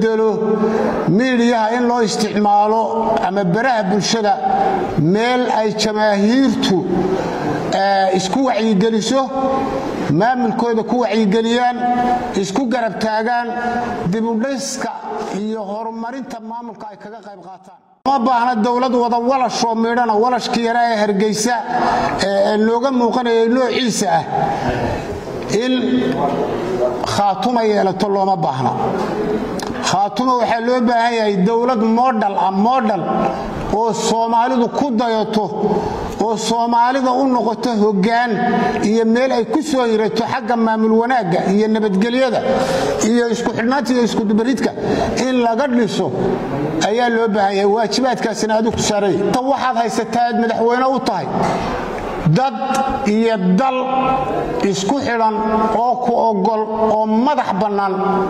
bedelo miidiyaha in loo isticmaalo ama baraha bulshada meel ay jamaahiirtu isku wacyigeliso maamulkooda ku wacyigeliyaan isku garab taagaan dibudhiska iyo horumarinta maamulka ay kaga qayb qaataan ma baahna dowlad wada walashoo midhana walashkii yaraa ee hargeysa ee looga muuqanayay noociisa ah in khaatuma yeelato looma baahna khaatuma waxaa loo baahan yahay dowlad modhal ah modhal oo soomaalidu ku dayato oo soomaalida u noqoto hoggaan iyo meel ay ku soo hirato xagga maamul wanaagga iyo nabadgelyada iyo isku xidhnaanta iyo iskudubaridka in laga dhiso ayaa loo baahan yahay waajibaadkaasina adigu ku saaraya ta waxaad haysataa aad madaxweyne u tahay dad iyo dal isku xidhan oo ku ogol oo madax bannaan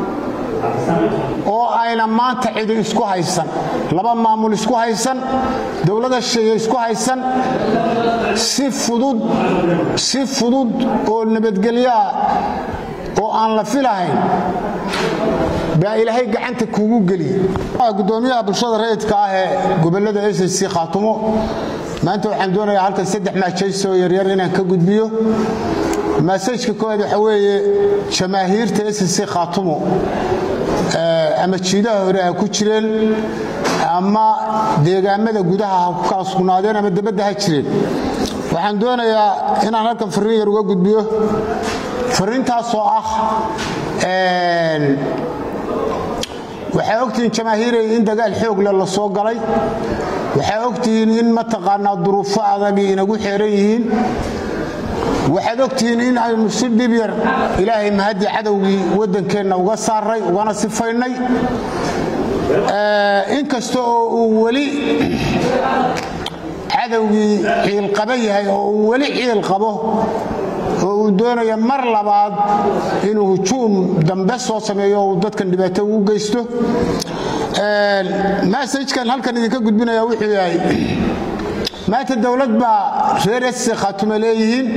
oo ayna maanta cidi isku haysan laba maamul isku haysan dowlada sheeye isku haysan si fudud si fudud oo nabadgelyoah oo aan la filahayn baa ilaahay gacanta kuugu geliyey gudoomiyaha bulshada rayidka ah ee gobolada sc khaatumo maanta waxaan doonayaa halkan saddex maajayso yaryar inaan ka gudbiyo maasajka koowaad waxa weeye jamaahiirta sc khaatumo ama jiidaha hore ha ku jireen ama deegaamada gudaha ha ku kala sugnaadeen ama dabadda ha jireen waxaan doonayaa inaan halkan fariin yar uga gudbiyo fariintaasoo ah waxaa ogtihiin jamaahiiray in dagaal xoogle la soo galay waxaa ogtihiin in mataqaanaa duruufo adagii inagu xeeran yihiin waxaad ogtihiin in aynu si dhib yar ilaahay mahaddi cadowgii waddankeenna uga saaray ugana sifaynay inkasta oo uu weli cadowgii ciilqaba yahay oo uu weli ciil qabo oo uu doonayo mar labaad inuu hujuum dambe soo sameeyo oo uu dadkan dhibaato ugu geysto masajkan halkan idinka gudbinaya wuxuu yahay maanta dowlad baa reer esse khaatume leeyihiin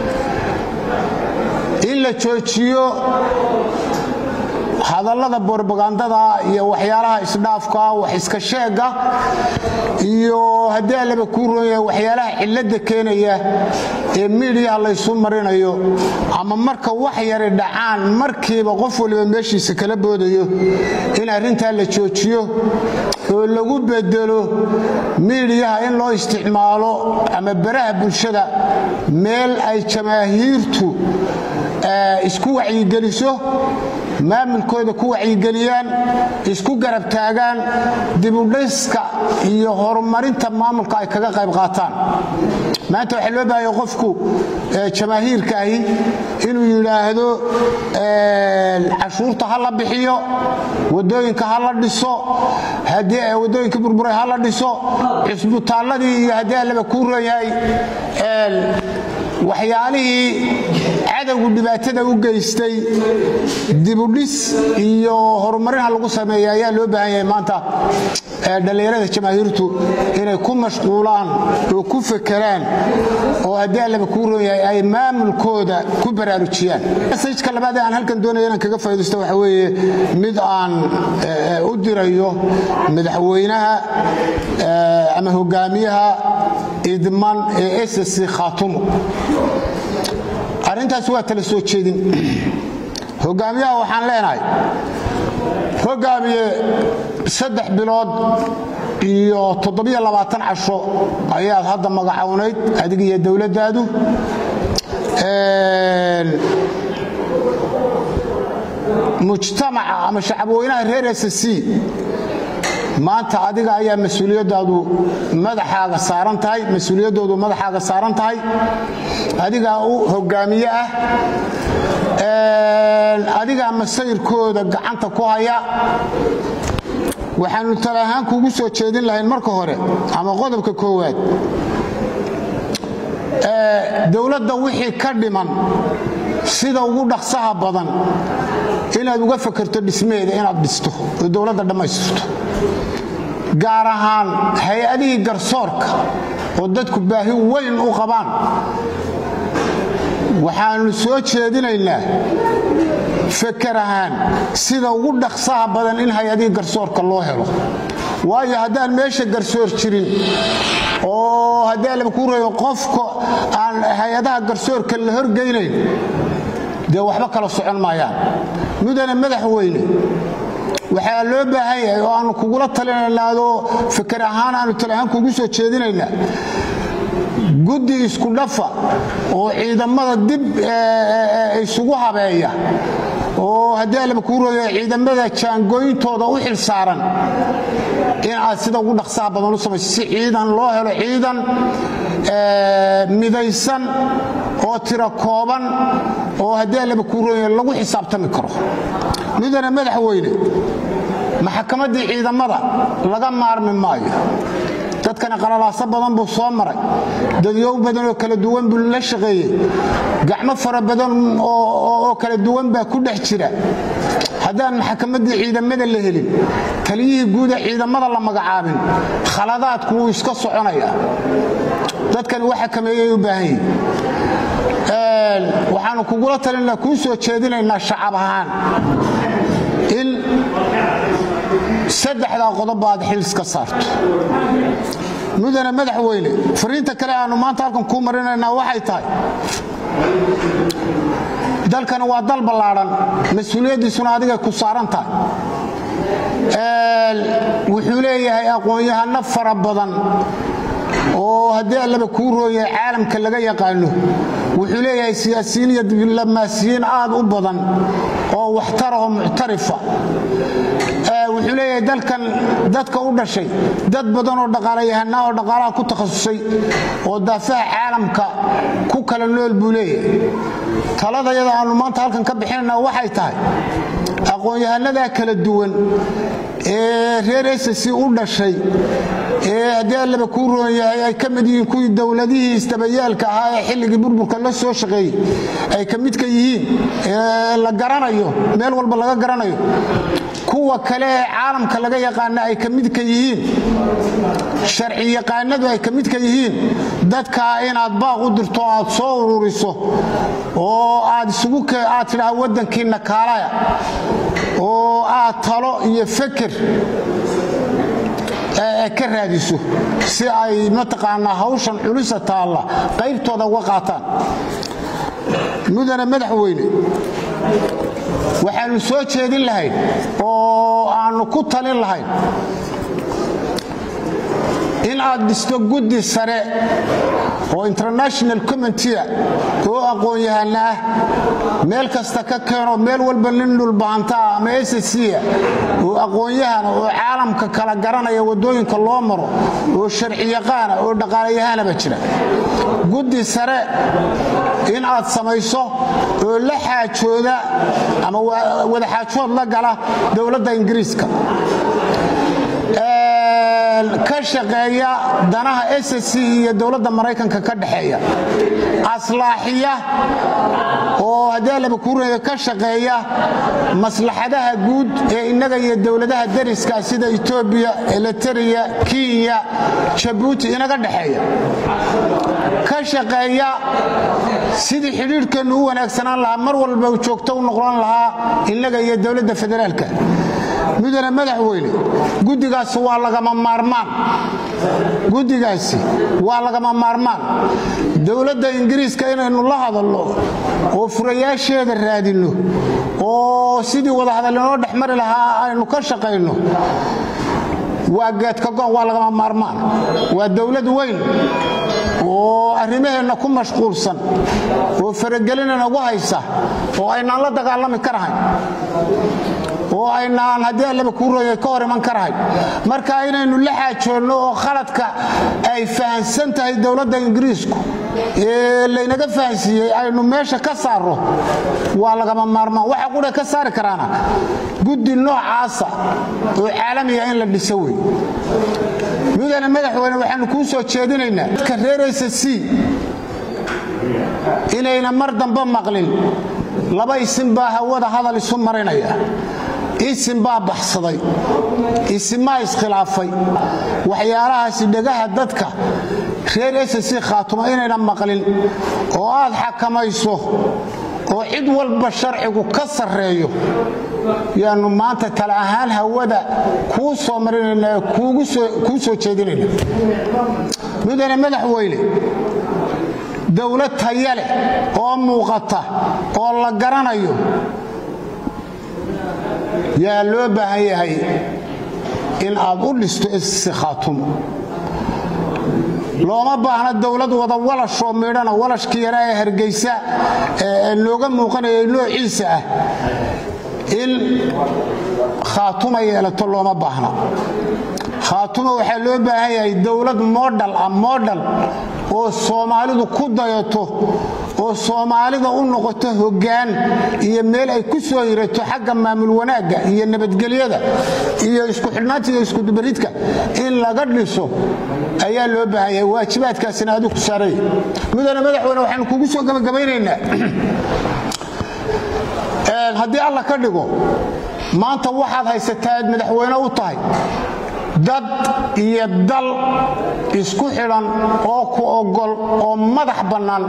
in la joojiyo hadallada borbagandada iyo waxyaalaha isdhaafka wax iska sheega iyo haddii allaba kuu roonyahay waxyaalaha cilladda keenaya ee miidiyaha laysu marinayo ama marka wax yari dhacaan markiiba qof waliba meeshiisa kala boodayo in arrintaa la joojiyo oo lagu bedelo miidiyaha in loo isticmaalo ama baraha bulshada meel ay jamaahiirtu isku wacyigeliso maamulkooda ku wacyigeliyaan isku garab taagaan dibudhiska iyo horumarinta maamulka ay kaga qayb qaataan maanta waxaa loo baahaya qofku jamaahiirka ahi inuu yidhaahdo cashuurta ha la bixiyo wadooyinka ha la dhiso wadooyinka burburay ha la dhiso cisbitaalladii iyo haddii allaba kuu roon yahay waxyaalihii cadowgu dhibaatada u geystay dibudhis iyo horumarinha lagu sameeya ayaa loo baahan yahay maanta dhallinyarada jamaahiirtu inay ku mashquulaan oo ku fekeraan oo haddii allaba kuu roon yahay ay maamulkooda ku baraarujiyaan masajka labaad ee aan halkan doonaya inaan kaga faa'idaysto waxa weeye mid aan u dirayo madaxweynaha ama hogaamiyaha idman ee ssc khaatumo arrintaas waa tala soo jeedin hogaamiyaha waxaan leenahay hogaamiye saddex bilood iyo toddobiyo labaatan casho ayaad hadda magacownayd adig iyo dowladdaadu mujtamaca ama shacabweynaha reer ssc maanta adiga ayaa mas-uuliyadaadu madaxaaga saaran tahay mas-uuliyaddoodu madaxaaga saaran tahay adigaa u hogaamiye ah adigaa masayrkooda gacanta ku haya waxaanu tala ahaan kuugu soo jeedin lahayn marka hore ama qodobka koowaad dowladda wixii ka dhiman sida ugu dhaqsaha badan inaad uga fakerto dhismeeda inaad dhisto oo dowladda dhammaystirto gaar ahaan hay-adihii garsoorka oo dadku baahi weyn u qabaan waxaanu soo jeedinaynaa feker ahaan sida ugu dhaqsaha badan in hay-adihii garsoorka loo helo waayo haddaan meesha garsoor jirin oo haddii alaba kuu reeyo qofka aan hay-adaha garsoorka la horgeynayn dee waxba kala socon maayaan mudane madaxweyne waxaa loo baahan yahay oo aanu kugula talinaynaa adoo fikir ahaan aanu tali ahaan kugu soo jeedinaynaa guddi isku dhafa oo ciidamada dib isugu habeeya oo haddii alaba kuu reeyo ciidamada jaangooyintooda u xil saaran in aad sida ugu dhaqsaha badan u samayso si ciidan loo helo ciidan midaysan oo tiro kooban oo haddii alaba kuu reeyo lagu xisaabtami karo mudane madaxweyne maxkamaddii ciidamada laga maarmi maayo dadkani qalalaaso badan buu soo maray dadyow badan oo kala duwan buu la shaqeeyey gacmo fara badan oo kala duwan baa ku dhex jira haddaan maxkamaddii ciidamada la helin taliyihii guuda ciidamada la magacaabin khaladaadku wuu iska soconaya dadkani waxa kameeyay u baahan yihin waxaanu kugula talinaa kuu soo jeedinaynaa shacab ahaan in saddexdaa qodob aad xiliska saarto mudane madaxweyne fariinta kale aanu maanta halkan kuu marinaynaa waxay tahay dalkani waa dal ballaadhan mas-uuliyaddiisuna adigay ku saaran tahay wuxuu leeyahay aqoon-yahano fara badan oo haddii allaba kuu rooyahay caalamka laga yaqaano wuxuu leeyahay siyaasiyiin iyo diblomaasiyiin aad u badan oo waxtarahoo muctarifa wuxuu leeyahay dalkan dadka u dhashay dad badan oo dhaqaalayahanaa oo dhaqaalaha ku takhasusay oo daafaha caalamka ku kala nool buu leeyahay taladayada aanu maanta halkan ka bixinayna waxay tahay aqoon-yahanadaa kala duwan ee reer esasi u dhashay ee haddii allaba kuu roon yahay ay ka mid yihiin kuwii dowladihii isdabayaalka ahaa ee xilligii burburka la soo shaqeeyey ay ka midka yihiin ee la garanayo meel walba laga garanayo kuwa kale ee caalamka laga yaqaana ay ka midka yihiin sharci yaqaanadu ay ka midka yihiin dadkaa inaad baaq u dirto aad soo ururiso oo aad isugu aad tidhaha waddankiinna kaalaya oo aad talo iyo feker ka raadiso si ay mataqaanaa hawshan culisa taalla qaybtooda uga qaataan mudane madaxweyne waxaannu soo jeedin lahayn oo aannu ku talin lahayn in aad dhisto guddi sare oo international committea oo aqoon-yahana ah meel kasta ka keeno meel walba nin dhulbahantaa ama ssca oo aqoon-yahana oo caalamka kala garanaya waddooyinka loo maro oo sharci yaqaana oo dhaqaalayahanaba jira guddi sare in aad samayso oo la xaajooda ama wadaxaajood la gala dowladda ingiriiska ka shaqeeya danaha ssc iyo dowladda maraykanka ka dhexeeya aslaaxiya oo haddii allaba kuureeya ka shaqeeya maslaxadaha guud ee innaga iyo dowladaha dariska sida etoobiya eliteria kenya jabuuti inaga dhexeeya ka shaqeeya sidii xidhiidhkeennu u wanaagsanaan lahaa mar walba joogto u noqon lahaa innaga iyo dowladda federaalka mudane madaxweyne guddigaasi waa lagama maarmaan guddigaasi waa lagama maarmaan dowladda ingiriiska inaynu la hadalno oo furayaasheeda raadinno oo sidii wadahadal inoo dhex mari lahaa aynu ka shaqayno waa geedkagoon waa lagama maarmaan waa dowlad weyn oo arrimaheenna ku mashquulsan oo faragelinana ugu haysa oo aynaan la dagaalami karahayn oo aynaan haddii allaba kuu rooyay ka hor iman karahayn marka inaynu la xaajoonno oo khaladka ay fahansan tahay dowladda ingiriisku ee laynaga fahansiiyey aynu meesha ka saarro waa lagama maarmaan waxa qudha ka saari karaana guddi noocaasa oo caalamiga in la dhiso wey mudane madaxweyne waxaanu kuu soo jeedinaynaa dadka reeraysa c inayna mar dambe maqlin laba isin baa hawada hadal isu marinaya isin baa baxsaday isinmaa iskhilaafay waxyaalahaasi dhegaha dadka reer ssc khaatuma inayna maqlin oo aad xakamayso oo cid walba sharcigu ka sarreeyo yaanu maanta tala ahaan hawada kuu soo marinayna ee kuu soo jeedinayna mudane madaxweyne dowlad taya leh oo muuqata oo la garanayo yaa loo baahan yahay in aad u dhisto isi khaatumo looma baahna dowlad wada walashoo midhana walashkii yaraa ee hargeysa ee nooga muuqanaya noociisa ah in khaatuma yeelato looma baahna khaatuma waxaa loo baahan yahay dowlad modhal ah modhal oo soomaalidu ku dayato oo soomaalida u noqoto hoggaan iyo meel ay ku soo hirato xagga maamul wanaagga iyo nabadgelyada iyo isku xidhnaanta iyo iskudubaridka in laga dhiso ayaa loo baahan yahay waajibaadkaasina adigu ku saaraya mudane madaxweyne waxaanu kugu soo gabagabaynaynaa haddii alla ka dhigo maanta waxaad haysataa aad madaxweyne u tahay dad iyo dal isku xidhan oo ku ogol oo madax bannaan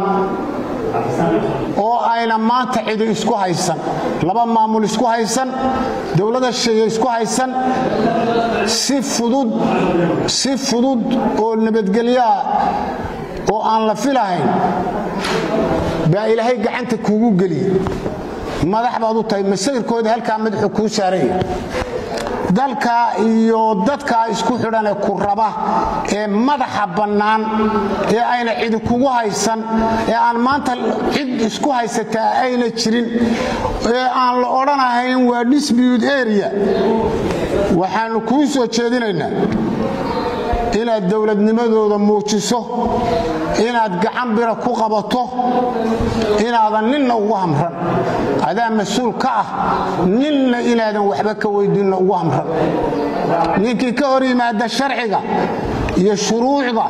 oo ayna maanta cidi isku haysan laba maamul isku haysan dowlada sheeye isku haysan si fudud si fudud oo nabadgelyoah oo aan la filahayn baa ilaahay gacanta kuugu geliye madax baad u tahay masawirkooda halkaa madaxu kuu saaraya dalkaa iyo dadkaa isku xidhanee ku raba ee madaxa bannaan ee ayna cidi kugu haysan ee aan maanta cid isku haysataa ayna jirin ee aan la odhanahayn waa dispute area waxaannu kuu soo jeedinaynaa inaad dowladnimadooda muujiso inaad gacan bira ku qabato inaadan ninna ugu hamran adaa mas-uul ka ah ninna inaadan waxba ka weydiinna ugu hamran ninkii ka hor yimaada sharciga iyo shuruucda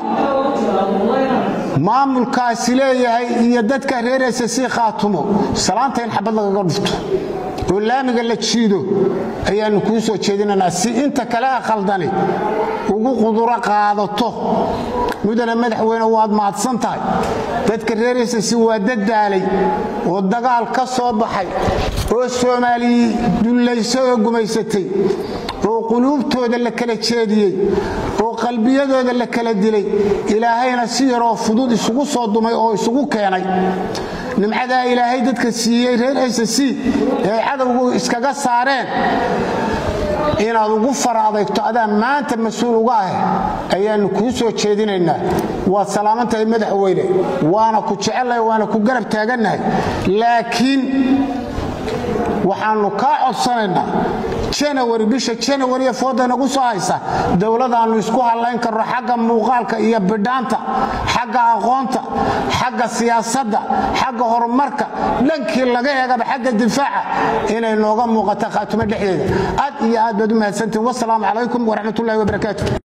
maamulkaasi leeyahay iyo dadka reeraysa sii khaatumo salaanta in xabad lagaga dhufto oo laamiga la jiido ayaannu kuu soo jeedinaynaa si inta kale a khaldani ugu quduro qaadato mudane madaxweyne waad mahadsan tahay dadka reeraysasi waa dadaalay oo dagaal ka soo baxay oo soomaaliyi dullaysay oo gumaysatay oo quluubtooda la kala jeediyey oo qalbiyadooda la kala dilay ilaahayna si yaroo fudud isugu soo dumay oo isugu keenay nimcadaa ilaahay dadka siiyey reer ssc ee cadowgu iskaga saareen inaad ugu fara adaygto adaa maanta mas-uul uga ah ayaannu kuu soo jeedinaynaa waad salaaman tahay madaxweyne waana ku jecellahay waana ku garab taagannahay laakiin waxaannu kaa codsanaynaa janawari bisha janawari ee fooda nagu soo haysa dowladaannu isku hallayn karno xagga muuqaalka iyo bidhaanta xagga aqoonta xagga siyaasadda xagga horumarka dhankii laga eegaba xagga difaaca inay nooga muuqato khaatumo dhexdeeda aad iyo aad baad u mahadsantihin wasalaamu calaykum waraxmatullahi wabarakaatu